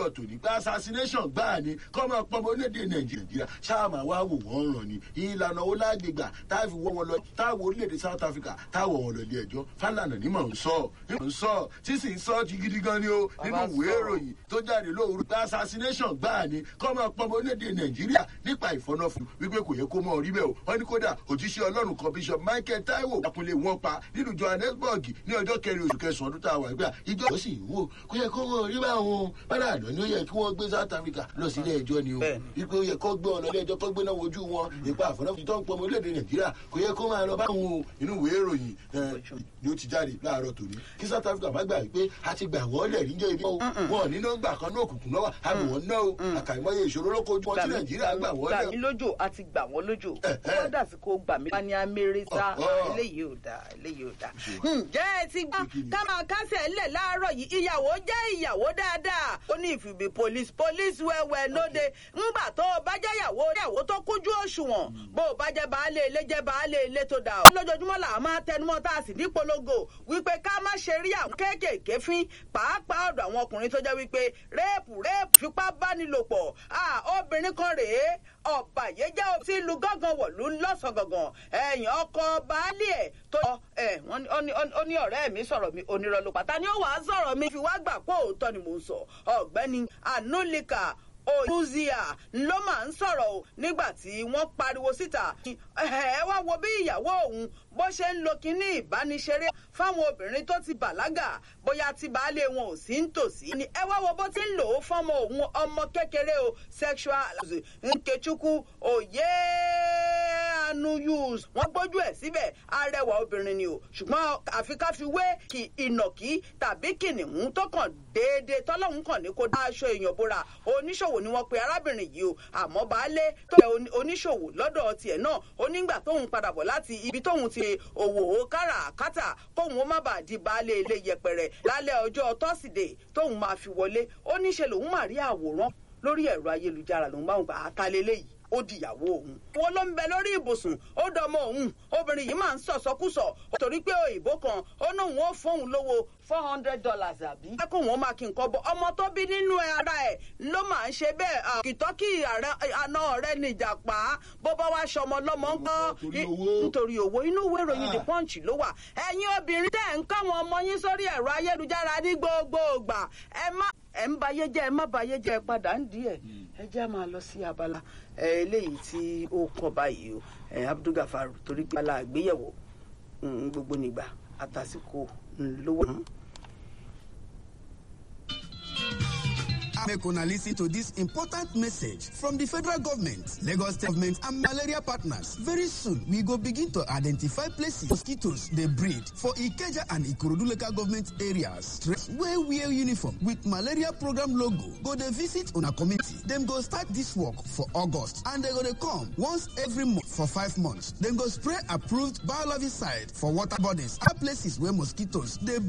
láàárọ̀ tòní pé assassination gbáà ni kọ́ máa pọ́nmọ́ orílẹ̀-èdè nàìjíríà ṣáàmà wá wò wọ́n ràn ní ìlànà owó lágbègbà táàfi wọ́ wọn lọ táwọn orílẹ̀-èdè south africa táwọn wọn lọ ilé ẹjọ́ fálànà ní mò ń sọ ní mò ń sọ tí sì ń sọ ti gidi gan ni o nínú Bàbá ìwé sọ̀rọ̀. ìròyìn tó jáde lóòrù pé assassination gbáà ni kọ́ máa pọ́nmọ́ orílẹ̀-èdè nàìjíríà nípa ìfọ́nàfún wípé kò yẹ kó mọ́ orí bẹ́ẹ̀ o wọ́n ní kódà òjíṣẹ́ ọlọ́run kan bishop michael taiwo akunlé wọn pa nínú johannesburg ní ọjọ́ kẹrin oṣù kẹsàn-án ọdún tá a wà gbà ìjọ ó sì wò kó yẹ kó wọn rí báwọn bára àná ni ó yẹ kí wọ́n gbé south africa lọ sí ilé ẹjọ́ ni o Bẹ́ẹ̀ni. wípé ó yẹ kó gbé ọ̀nà ilé ẹjọ́ kó gbé náà wojú wọn nípa àfọ̀nàfọ̀ tó ń pọ̀ ọmọ orílẹ̀-èdè nàìjíríà kò yẹ kó máa lọ báwọn o inú ìwé ìròyìn eh, ni ó ti jáde láàárọ̀ tòní kí south africa má gbà wípé a ti gbà wọ́n lẹ̀ níjọ́ ibi wọn ò ní nọ́mbà kan náà òkùnkùn náà wà á bò wọ́n náà o àkàìmọye ìṣòro ló kojú wọn tí nàìjíríà gbà wọ́n gbà lẹ̀ mí lójó àti gbà wọ́n lójó Eh, eh. wọ́n dà sí kó gbà mí. wọ́n ní amẹ́rẹ́sà Ọ̀họ́. eléyìí ò dáa eléyìí ò dáa. Ṣé. ǹjẹ́ ẹ ti gbọ́ Kí ni? ká máa kásẹ̀ ńlẹ̀ láàárọ̀ yìí ìyàwó jẹ́ ìyàwó dáadáa. ó ní ìfìbí police police wẹ́wẹ́ lóde ńgbà tó o bá jẹ́ ìyàwó ìyàwó tó kújú òṣùwọ̀n bó o bá jẹ́ baálé ilé jẹ́ baálé ilé tó dáa. lójoojúmọ́ là á máa tẹnumọ́ tá a sì ní polongo wípé ká má ṣe rí àwọn kéékèèké fín pàápàá ọ̀dọ̀ àwọn ọkùnrin tó jẹ́ wípé réèpù réèpù fipá bánilòpọ̀ ah, obìnrin kan rèé ọ̀bàyéjẹ́ sí ìlú gángan wọ̀lú lọ́sàn gangan ẹ̀yìn ọkọ baálé ẹ̀ tó ẹ̀ wọ́n ní- ó ní- ó ní ọ̀rẹ́ mi sọ̀rọ̀ mi onírọ̀ ló pàtà ni ó wàá sọ̀rọ̀ mi fi wá gbà pé òótọ́ ni mò ń sọ ọ̀gbẹ́ni anulika olùzíà ló máa ń sọ̀rọ̀ o nígbà tí wọ́n pariwo síta ẹ wá wo bí ìyàwó òun bó ṣe ń lo kinní ìbániṣeré fáwọn obìnrin tó ti bàlágà bóyá tí baálé wọn ò sí ń tòsí ni ẹ wá wo bó ti ń lò ó fọmọ òun ọmọ kékeré o sexual nkechukwu òye anu use wọn gbójú ẹ síbẹ̀ arẹwà obìnrin ni o ṣùgbọ́n àfi ká fi wé kí ìnàkí tàbí kìnìún tó kàn déédéé tọ́lọ́hún kàn ní kó dá aṣọ èèyàn bóra oníṣòwò ni wọ́n pe arábìnrin yìí o àmọ́ baálé tó jẹ́ oní- oníṣòwò lọ́dọ̀ tiẹ̀ náà onígbà tóun padà bọ̀ láti ibi tóun ti òwò káràkátà kóun ó má bàa di baálé ilé yẹpẹrẹ lálẹ́ ọjọ́ tọ́sídẹ̀ẹ́ tóun máa fi wọlé ó níṣe lòun máa rí àwòrán lórí ẹ̀rọ ayélujára lòun bá wọn gbà á ta lélẹ́yìí ó di ìyàwó òun. wọn ló ń bẹ lórí ibùsùn ó dọmọ òun obìnrin yìí máa ń sọ̀sọ́kùsọ̀ torí pé òyìnbó kan ó ní òun ó fóun lówó four hundred dollars àbí. ẹ kó wọn máa kí nǹkan bọ ọmọ tó bí nínú ara ẹ ló máa ń ṣe bẹ́ẹ̀ kìtọ́kì àná rẹ nìjàpá bó bá wá ṣọmọ lọ́mọ ń kọ́ Nítorí owó. nítorí owó inú ìwé ìròyìn the Ah. punch ló wà ẹ̀yin obìnrin tẹ̀ ń kọ́ àwọn ọmọ yín sórí ẹ̀rọ ayélujára ní gbogbo ìgbà ẹ má ẹ ń bayé jẹ́ ẹ má bayé jẹ́ ẹ padà ń di ẹ̀ ẹ jẹ́ á máa lọ sí abala ẹ eléyìí tí ó kàn báyìí o ẹ abdulgafar torí pé ala àgbéyẹ̀wò mm, gbogbo nígbà àtàsíkò mm, ló wà. Make una listen to this important message from the federal government, Lagos State government, and malaria partners. Very soon, we go begin to identify places mosquitoes they breed for Ikeja and Ikorodu local government areas. Where wear uniform with malaria program logo go dey visit una community. Dem go start this work for August and they go dey come once every month for five months. Dem go spray approved biologisticide for water bodies and places where mosquitoes dey